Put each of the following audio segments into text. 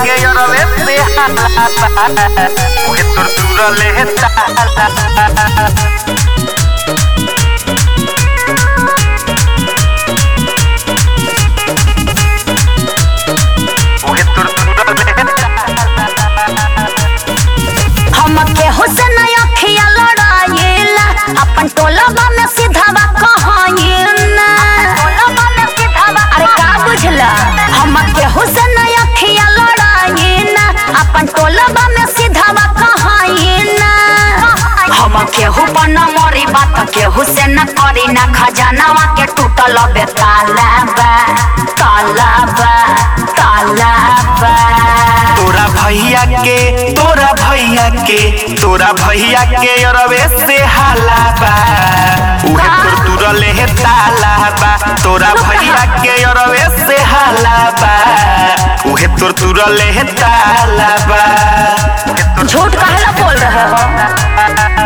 que yo no me Porque tortura le Porque tortura हम केहू से नहीं अखिया लड़ाइला अपन टोलबा में सीधावा कहाइला अरे का बुझला हम केहू से नहीं अखिया लड़ाइला अपन टोलबा में सीधावा कहाइला हम केहू पर न मरी बात केहू से न करी ना खजानावा के टूटल बे ताला बा ताला बा ताला बा तोरा भैया के तोरा भैया के तोरा भैया के अरवे से हाला बा उहे तोर तुरले हे ताला बा तोरा भैया के अरवे से हाला बा उहे तोर तुरले हे ताला बा उहे तोर झूठ काहेला बोल रहे हो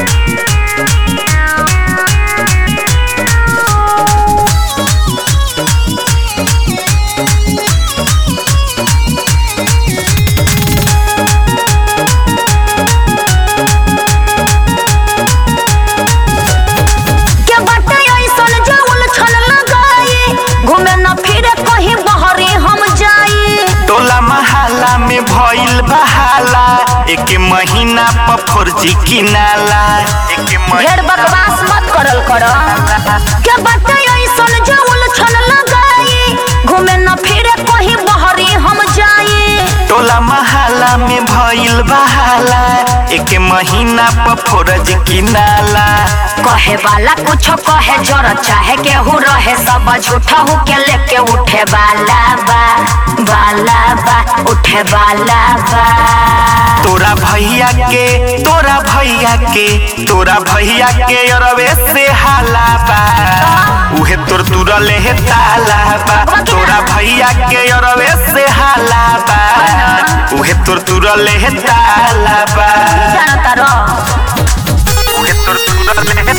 के बाटे ऐसन जो उलझन लगाई घूमे न फिरे कहीं बहरी हम जाई टोला महाला में भइल बहाला एक महीना पर फर्जी किनाला एक ढेर बकवास मत करल कर के बाटे ऐसन जो उलझन लगाई घूमे न फिरे कहीं बहरी हम जाई टोला महाला में भइल बहाला एक महीना पर फर्ज किनाला कहे वाला कुछो कहे जर चाहे केहू रहे सब झूठा हूँ के लेके उठे वाला बा वाला बा उठे वाला बा तोरा भैया के तोरा भैया के तोरा भैया के अरवे से हाला बा उहे तोर तुरले हे ताला बा तोरा भैया के अरवे से हाला बा उहे तोर तुरले हे ताला बा जानता रहो उहे तोर तुरले हे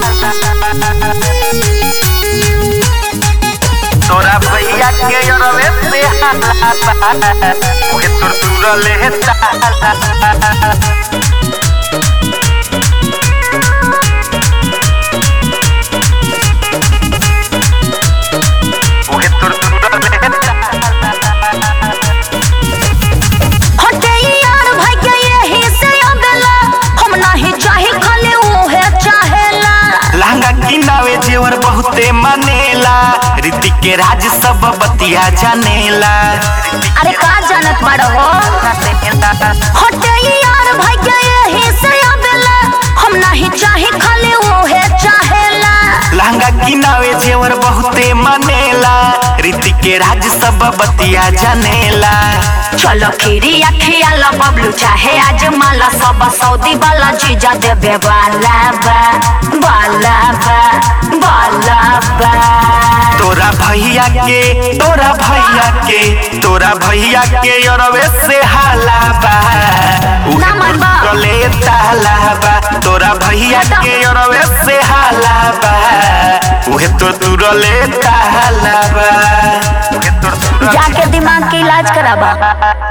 तोरा भैया के अरवे से हाला बा उहे तोर तुरले हे ताला उहे तोर तुरले हे हटे यार भाई के यही से अगला हम नहीं चाहे खाली उहे चाहेला लहंगा किनावे जेवर बहुते मनेला रीति के राज सब बतिया जानेला अरे का जानत बड़ हो हटे यार भाई के यही से अगला हम नहीं चाहे खाली उहे चाहेला लहंगा किनावे जेवर बहुते मनेला रीति के राज सब बतिया जानेला चलो खीरी अखिया लो बबलू चाहे आज माला सब सऊदी वाला जीजा देवे वाला बा वाला बा वाला बा तोरा भैया के तोरा भैया के तोरा भैया के अरवे से हाला बा उहे ना मन बा। गले ताला बा तोरा भैया के अरवे से हाला बा उहे तो तुरले ताला बा उहे तो तुरले जाके दिमाग के इलाज कराबा